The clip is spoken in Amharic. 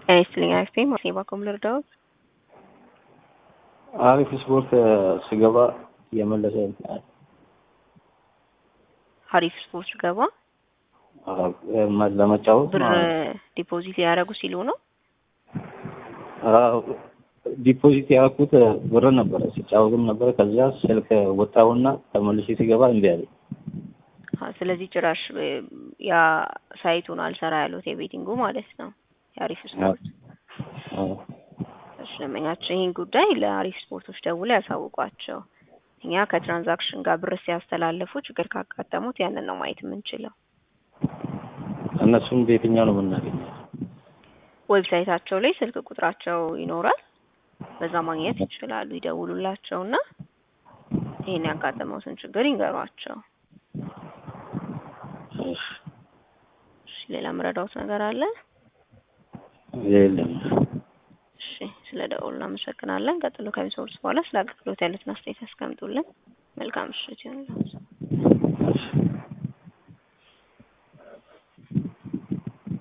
ጤና ይስጥልኝ አክስቴ ማሴባ ኮምለር ዳውድ አሪፍ ስፖርት ስገባ እየመለሰ ሀሪፍ ስፖርት ገባ ለመጫወት ብር ዲፖዚት ሊያደርጉ ሲሉ ነው። ዲፖዚት ያደረኩት ብር ነበረ ሲጫወትም ነበረ። ከዚያ ስልክ ወጣሁና ተመልሼ ሲገባ እምቢ አለኝ። ስለዚህ ጭራሽ ያ ሳይቱን አልሰራ ያሉት የቤቲንጉ ማለት ነው። የአሪፍ ስፖርት ደንበኛችን ይህን ጉዳይ ለአሪፍ ስፖርቶች ደውለው ያሳውቋቸው። እኛ ከትራንዛክሽን ጋር ብር ሲያስተላልፉ ችግር ካጋጠሙት ያንን ነው ማየት የምንችለው። እነሱም በየትኛው ነው የምናገኘው? ዌብሳይታቸው ላይ ስልክ ቁጥራቸው ይኖራል። በዛ ማግኘት ይችላሉ። ይደውሉላቸውና ይህን ያጋጠመውትን ችግር ይንገሯቸው። እሺ፣ ሌላ ምረዳውት ነገር አለ? የለም። እሺ፣ ስለ ደውሉ እናመሰግናለን። ቀጥሎ ከሚሰሩት በኋላ ስለ አገልግሎት ያሉትን አስተያየት ያስቀምጡልን። መልካም ምሽት ይሁንላችሁ።